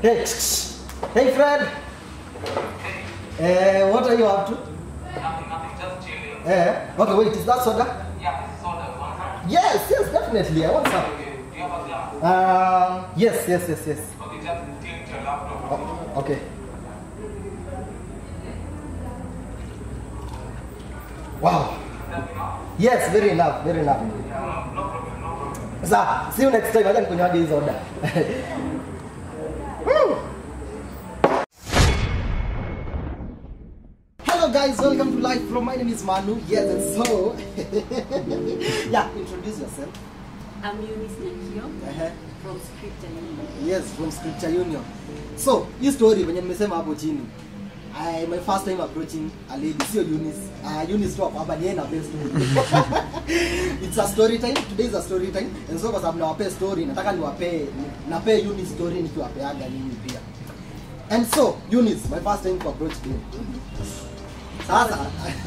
Hey, hey Fred. Eh, what are you up to? Nothing, nothing, just chilling. Eh, okay, wait, is that soda? Yeah, this is soda. You want some? Yes, yes, definitely. I want some. Okay, do you have a glass? Um, yes, yes, yes, yes. Okay, just tilt your laptop. Oh, okay. Wow. That's enough? Yes, very enough, very enough. No, no problem, no problem. Sasa, see you next time. Acha nikunywaje hii soda. Woo! Hello guys, welcome to Life Flow. My name is Manu. Yes, and so yeah, introduce yourself. I'm Eunice Nakio Uh-huh. from Scripture Union. Yes, from Scripture Union. So, hii story venye nimesema hapo chini. I, my first time approaching a lady, sio Eunice. Uh, Eunice tu hapo hapa ni yeye na best It's a story time. Today is a story time. And so kwa sababu nawapea story, nataka niwapee napee Eunice story nikiwapeaga nini pia. And so, Eunice, my first time to approach you. Sasa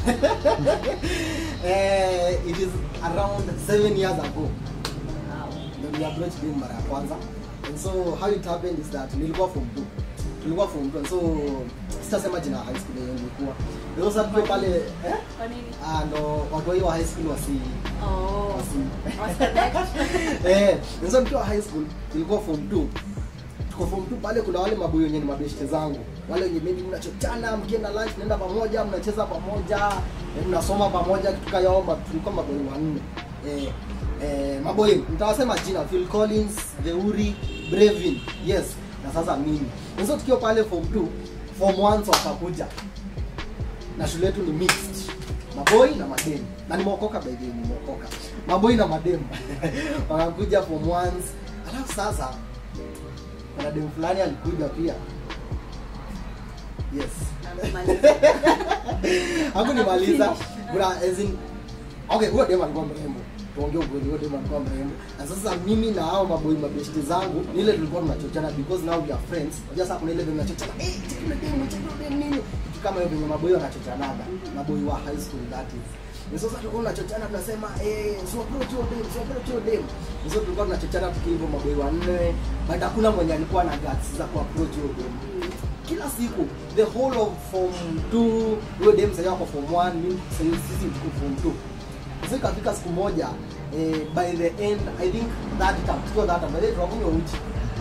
eh, it is around seven years ago Wow. ndio approach game mara ya kwanza and so how it happened is that nilikuwa form 2 tulikuwa form 2 and so sitasema jina ya high school yenyewe nilikuwa ndio sasa tukiwa pale eh Kwa nini? ah ndo watu wa hiyo high school wasi Oh. wasi Wasconnect. eh and so tukiwa high school tulikuwa form 2 tuko form 2 pale kuna wale maboyo wenye ni mabeshte zangu wale wenye maybe mnachochana mkienda lunch mnaenda pamoja mnacheza pamoja eh, mnasoma pamoja kitu kayaomba tulikuwa maboyo wanne eh eh maboyo mtawasema jina Phil Collins Theuri Brevin yes na sasa mimi hizo tukiwa pale form 2 form 1 wakakuja na shule yetu ni mixed maboi na mademu na nimeokoka by the way nimeokoka maboi na mademu wakakuja form ones alafu sasa kuna demu fulani alikuja pia yes Amemaliza. hakunimaliza kuna as in okay huyo demu alikuwa mrembo tuongee ukweli huyo demu alikuwa mrembo na sasa mimi na hao maboi mabeshti zangu ni ile tulikuwa tunachochana because now we are friends unajua sasa kuna ile venye tunachochana eh cheki yule demu cheki yule demu nini kitu kama hiyo venye maboi wanachochanaga maboi wa high school that is na sasa tulikuwa tunachochana tunasema eh so approach your dem so approach your dem na sasa tulikuwa tunachochana tukiivo maboi wanne but hakuna mwenye alikuwa na guts za ku approach your dem kila siku the whole of form 2 huyo dem sasa wako form 1 mimi sasa sisi tuko form 2 sasa ikafika siku moja eh, by the end i think that time tuko that time by the way tunakunywa uji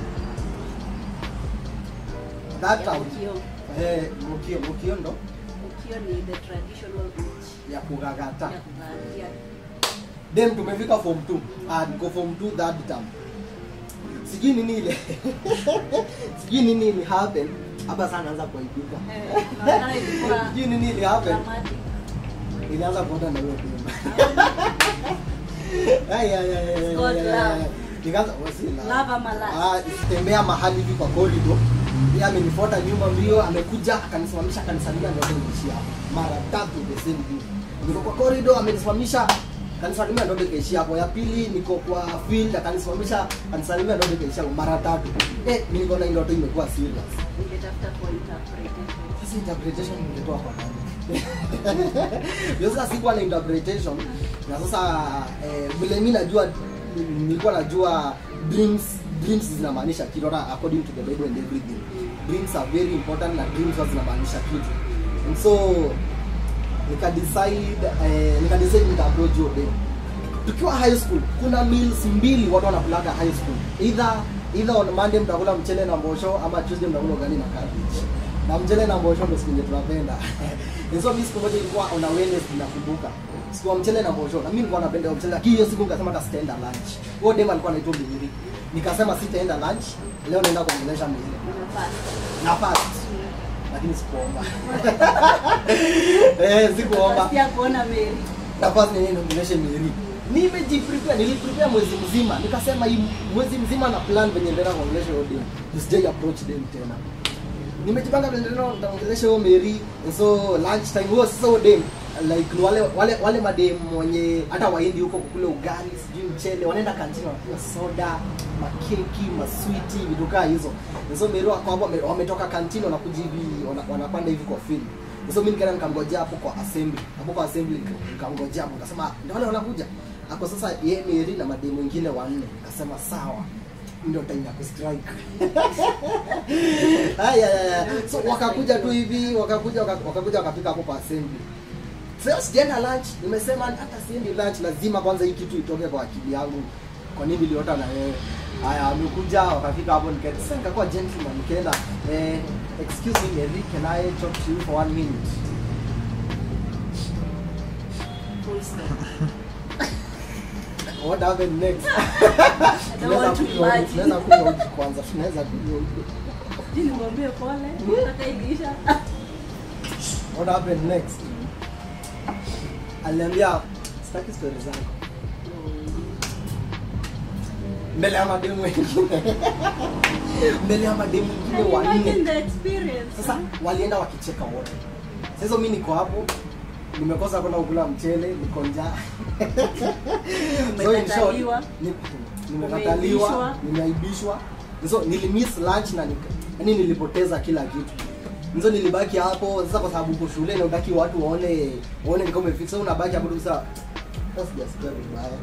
that Ya time Mukio. eh mukio mukio ndo Mukio ni the traditional beach ya kugagata ya kuvalia. dem tumefika form 2 ah niko form 2 that time sijui nini ile sijui nini ili happen hapa sana naanza kuaibika Eh, inaonekana ilikuwa sijui nini ili happen dramatic. ilianza kuenda na huyo dem Ay, ay, ay, ay, God ay, ay, love. ay. Nikaanza wasi love. Love ama lust? Ah, tembea mahali hivi kwa corridor yeye amenifuata nyuma mbio amekuja akanisimamisha akanisalimia ndio nikaishia hapo mara tatu the same day niko kwa corridor amenisimamisha akanisalimia ndio nikaishia hapo ya pili niko kwa field akanisimamisha akanisalimia ndio nikaishia hapo mara tatu eh mimi niko na ile ndoto imekuwa serious Ningetafuta kwa interpretation. sasa interpretation ningetoa kwa nani Yo sasa sikuwa na interpretation na sasa eh, vile mimi najua nilikuwa najua dreams dreams zinamaanisha kitu hata according to the bible and everything dreams are very important na dreams huwa zinamaanisha kitu and so nika decide eh, nika decide nita approach hiyo day tukiwa high school kuna meals mbili watu wanakulaga high school either either on monday mtakula mchele na mbosho ama tuesday mtakula ugali na cabbage na mchele na mbosho ndio siku yenye tunapenda And so mimi siku moja ilikuwa on a Wednesday nakumbuka siku ya mchele na mbosho na mimi nilikuwa napenda mchele lakini hiyo siku nikasema hata sitaenda lunch huyo dem alikuwa anaitwa Mihiri nikasema sitaenda lunch leo naenda kuongelesha Mihiri Unafaa. na fast lakini sikuomba eh sikuomba Nasikia kuona Mary. nafasi nenyewe niongeleshe Mary. Nimejiprepare, niliprepare mwezi mzima. Nikasema hii mwezi mzima na plan venye ndio naongelesha hiyo dem. Nisije approach dem tena. Nimejipanga venye ndio nitaongelesha hiyo Mary. And so lunch time huo sasa huo dem like ni wale wale wale madem wenye hata waindi huko kukula ugali sijui mchele wanaenda kantini wanakunywa soda makeki maswiti vitu kaa hizo And so Mary wako hapo wame- wametoka kantini wanakuja hivi wana- wanapanda hivi kwa field so mimi nikaenda nikangojea hapo kwa assembly hapo kwa assembly nika- nikangojea hapo nikasema ndio wale wanakuja ako sasa yeye Mary na mademu wengine wanne nikasema sawa ndio time ya kustrike haya haya so wakakuja tu hivi wakakuja waka- wakakuja wakafika hapo kwa assembly sasa sijaenda lunch nimesema hata siendi lunch lazima kwanza hii kitu itoke kwa akili yangu kwa nini niliota na wewe haya wamekuja wakafika hapo nikaenda sasa nikakuwa gentleman nikaenda eh, excuse me Mary can I talk to you for one minute Full stop. what happened next I don't want to Tunaweza kunywa- imagine. tunaweza kunywa uji kwanza tunaweza kunywa uji Sijui nimwambie pole. Nataka ilisha. what happened next aliniambia sitaki story zako mbele ya mademu wengine mbele ya mademu wengine Can you imagine wanne the experience? sasa walienda wakicheka wote sasa hizo mi niko hapo nimekosa kwenda kukula mchele niko njaa So in short, Umekataliwa. ni- nimekataliwa Umeibishwa. nimeaibishwa so nilimiss lunch na nika- yaani nilipoteza kila kitu nzo nilibaki hapo sasa kwa sababu uko shule na utaki watu waone waone ni kama umefika so unabaki hapo tu sasa sasa sijasikia vibaya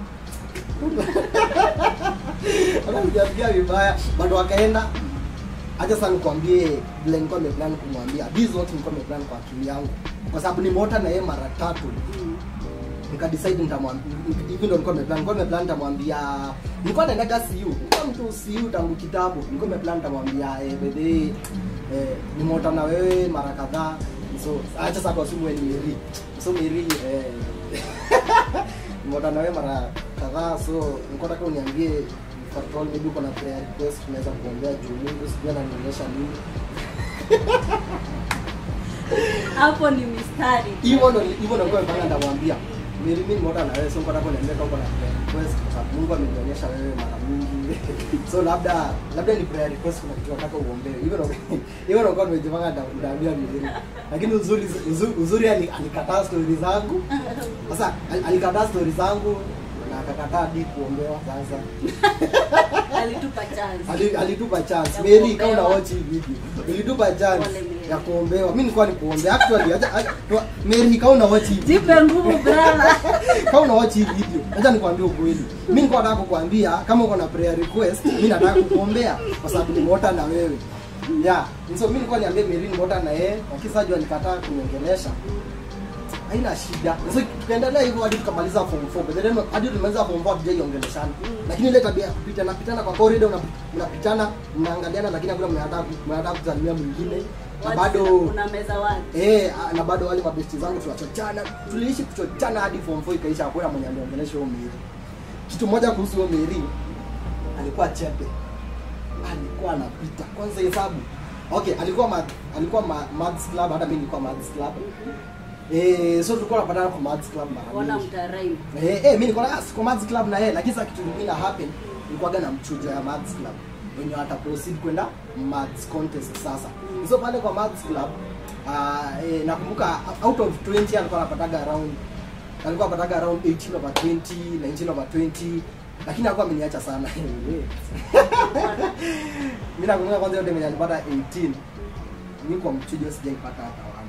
hata sijasikia vibaya bado wakaenda acha sasa nikwambie vile nilikuwa nimeplan kumwambia this is what nilikuwa nimeplan kwa akili yangu kwa sababu nimeota na yeye mara tatu Mm. nikadecide nitamwambia hivi ndo nilikuwa nimeplan nilikuwa nimeplan nitamwambia nilikuwa naendaga CU nilikuwa mtu CU tangu kitabu nilikuwa nimeplan nitamwambia eh bebe eh nimeota na wewe mara kadhaa so acha sasa kwa simu ni Mary so Mary eh nimeota na wewe mara kadhaa so nilikuwa nataka uniambie if at all maybe uko na prayer request tunaweza kuombea juu Mungu sijui ananionyesha nini hapo ni mistari hivyo ndo hivyo ndo nilikuwa ndamwambia Mary mimi nimeota na wewe so nilikuwa nataka uniambie kama uko na prayer request kwa sababu Mungu amenionyesha wewe mara mingi so labda labda ni prayer request kuna kitu nataka uombewe hivyo ndo hivyo ndo nilikuwa nimejipanga nda- ndaambia Mary lakini uzuri uzuri, uzuri ali- alikataa story zangu sasa al- alikataa story zangu na akakataa hadi kuombewa sasa alitupa chance Ali- alitupa chance Ya Mary kuombewa. kama una watch hii video ilitupa chance Pole, Mary. ya kuombewa mimi nilikuwa nikuombea actually acha acha- Mary kama una watch hii video jipe nguvu brother kama una watch hii video acha nikwambie ukweli mimi nilikuwa nataka kukwambia kama uko na prayer request mimi nataka kukuombea kwa sababu nimeota na wewe yeah so mimi nilikuwa niambie Mary nimeota na yeye wakisa jua nikataa kuniongelesha haina shida so tukaendelea hivyo hadi tukamaliza form 4 but then hadi tulimaliza form 4 hatujaiongeleshana lakini ile tabia ya kupitana pitana kwa corridor una- unapitana mnaangaliana lakini hakuna mnataka mnataka kusalimia mwingine na What's- bado una meza wapi Eh, ah, na bado wale mabesti zangu tunachochana. Tuliishi kuchochana hadi form 4 ikaisha hakuna mwenye aliongelesha huyo Mary. Kitu moja kuhusu huyo Mary alikuwa chepe. Alikuwa anapita. Kwanza hesabu. Okay, alikuwa ma, alikuwa ma, maths club hata mimi nilikuwa maths club. Eh, so tulikuwa tunapatana kwa maths club mara ona mingi. mtaraimu Eh, eh mimi niko na siko maths club na yeye lakini sasa kitu kingine happen nilikuwa na mchujo ya maths club wenye wata proceed kwenda maths contest sasa. So pale kwa maths club ah eh, nakumbuka out of 20 alikuwa anapataga around alikuwa anapataga around 18 over 20, 19 over 20 lakini alikuwa ameniacha sana. Mimi nakumbuka kwanza yote mwenye alipata 18. Mimi kwa mchujo sijaipata hata wana.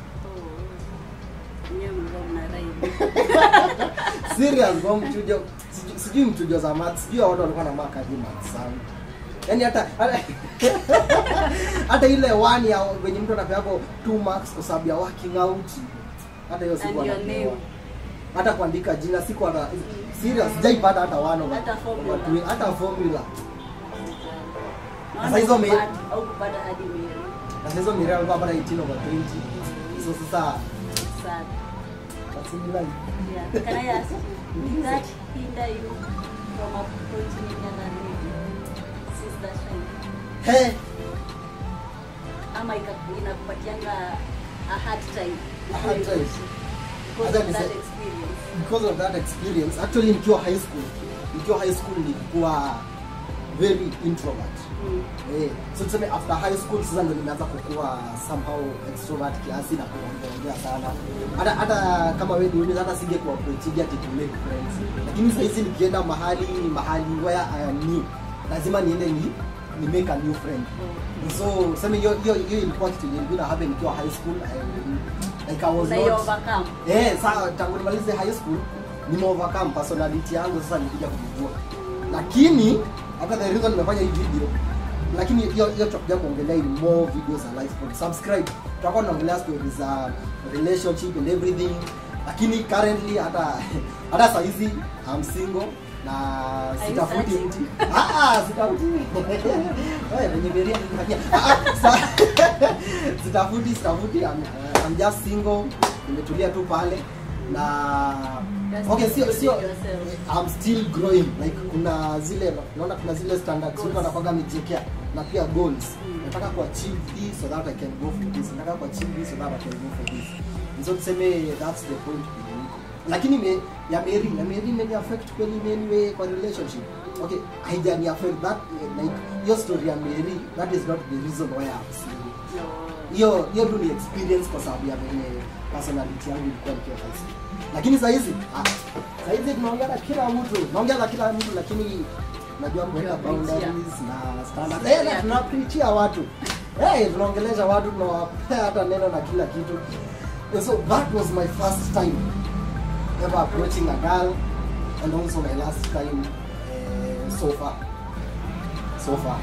nyewe mlikuwa mnaraimu serious kwa mchujo sijui- sijui mchujo za maths sijui watu walikuwa na mark hadi maths sana yaani hata hata- hata ile one ya wenye mtu anapeako two marks kwa sababu ya working out hata hiyo siku And your anapewa name. hata kuandika jina siku hata serious sijaipata hata one over- Hata formula. over two- hata formula Naona Sasa hizo me- hukupata- haukupata hadi mili na sasa hizo miraa alikuwa hapana 18 over 20 so sasa sad similar yeah can i ask did that hinder you from approaching any other lady since that time hey ama ika- inakupatianga a hard time A hard time. because Acha of that nise- experience because of that experience actually nikiwa high school nikiwa high school nilikuwa very introvert Mm. eh, so tuseme after high school sasa ndo nimeanza kukua somehow extrovert kiasi na kuongea sana hata hata kama wewe ni hata singe kuapproachia ati to make friends lakini sasa hizi nikienda mahali mahali where I am new lazima niende ni ni make a new friend so sema hiyo hiyo hiyo ilikuwa kitu ilikuwa happen nikiwa high school I, like I was Una not overcome Eh, sawa tangu nimalize high school nime overcome personality yangu sasa nilikuja kujua. Lakini hata the reason nimefanya hii video lakini hiyo hiyo tutakuja kuongelea in more videos za life Pod. subscribe tutakuwa tunaongelea stories za relationship and everything lakini currently hata hata saa hizi I'm single na Are you sitafuti searching? mtu ah ah sitafuti wewe venye Maria alinifanyia ah ah sa- sitafuti sitafuti I'm, I'm just single nimetulia tu pale na Just okay sio sio yourself. I'm still growing like kuna zile naona kuna zile standards Goals. mtu anakuwaga amejiwekea na pia goals nataka ku achieve this so that I can go for this nataka ku achieve this so that I can go for this And so tuseme that's the point penye niko lakini me, ya Mary ya Mary imeni affect kweli in any way kwa relationship okay haijani affect that eh, like your story ya Mary that is not the reason why I'm single No. hiyo hiyo tu ni experience kwa sababu ya venye personality yangu ilikuwa nikiwa high school lakini saa hizi ah, saa hizi tunaongea na kila mtu naongea na kila mtu lakini najua kuweka Tunapreachia. boundaries na standard eh na tunapreachia watu eh tunaongelesha watu tunawapea hata neno na kila kitu and so that was my first time ever approaching a girl and also my last time uh, so far so far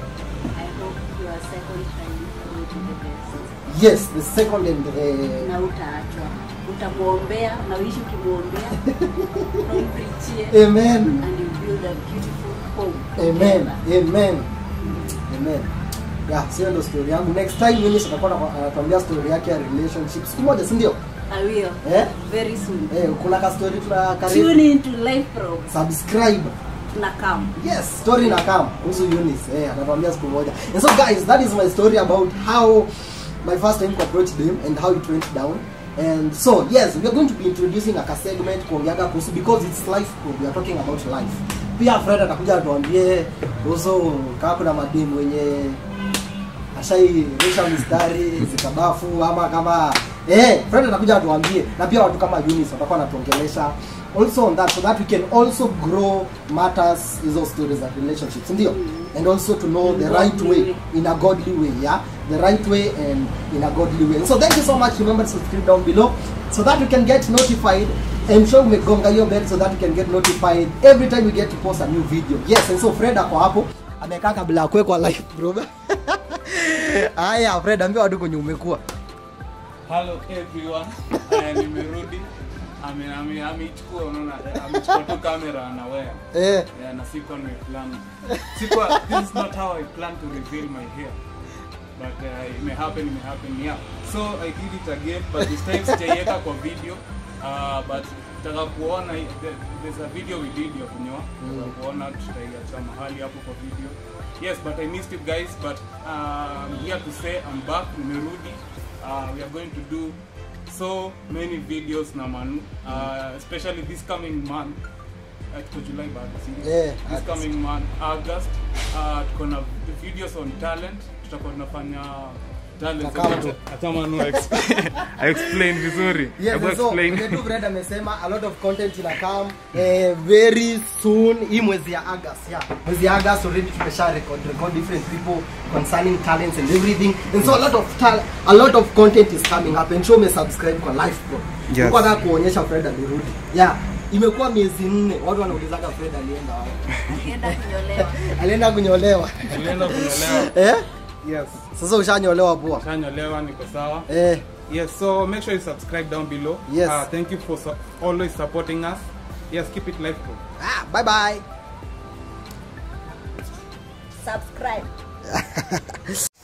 I hope your second time will be the best. yes the second and uh, na utaachwa utamwombea na uishi ukimwombea na umprichie amen and you build a beautiful home Amen. together. Amen. Amen. Yeah, sio ndo story yangu. Next time mimi sitakuwa na- anatuambia story yake ya relationship. Siku moja, si ndio? I will Eh? very soon Eh, kuna ka story tuna karibu. tune into life pro Subscribe. na come Yes, story na kam kuhusu Eunice. Eh, atatuambia siku moja. And so guys, that is my story about how my first time to approach them and how it went down. And so, yes, we are going to be introducing a segment kuongeaga kuhusu because it's life pro. We are talking about life. Pia Fred atakuja atuambie kuhusu kama kuna mademu wenye ashairisha mistari zikabafu ama kama eh Fred atakuja atuambie na pia watu kama Eunice watakuwa wanatuongelesha also on that so that we can also grow matters hizo stories of relationships ndio and also to know the right way in a godly way yeah the right way and in a godly way so thank you so much remember to subscribe down below so that you can get notified and show umegonga hiyo bell so that you can get notified every time we get to post a new video yes and so Fred ako hapo amekaa kabla ya kuwekwa live bro haya Fred ambia watu kwenye umekuwa Hello everyone. Uh, nimerudi. Ame- ame- Ameichukua unaona amechukua tu kamera na wear. eh Yeah, na sikuwa nimeplan. Sikuwa this is not how I plan to reveal my hair. But uh, it may happen, it may happen. Yeah. So I did it again but this time sijaiweka kwa video. Uh, but nataka kuona there- there's a video we did ya kunyoa. Nataka kuona tutaiacha mahali hapo kwa video. Yes, but I missed it guys but uh, I'm here to say I'm back, nimerudi. Uh, we are going to do so many videos na Manu, uh, especially this coming month. Uh, tuko July bado, si ndio? Yeah, this August. coming month August uh, tuko na videos on talent tutakuwa tunafanya talent Takato. hata Manu explain, explain vizuri Yes, Hebu and so explain. vile tu Fred amesema a lot of content ina come eh, very soon hii mwezi ya August yeah. Mwezi ya August already tumesha record record different people concerning talents and everything and so a lot of tal a lot of content is coming up and show me subscribe kwa live bro. Yes. Nilikuwa nataka kuonyesha Fred alirudi. Yeah. Imekuwa miezi nne watu wanaulizaga Fred alienda wapi. Akienda kunyolewa Alienda kunyolewa. Tulienda kunyolewa eh? yes Sasa ushanyolewa poa. shanyolewa niko sawa Eh. yes so make sure you subscribe down below Yes. uh, thank you for su- always supporting us yes keep it live bro Ah, bye bye. subscribe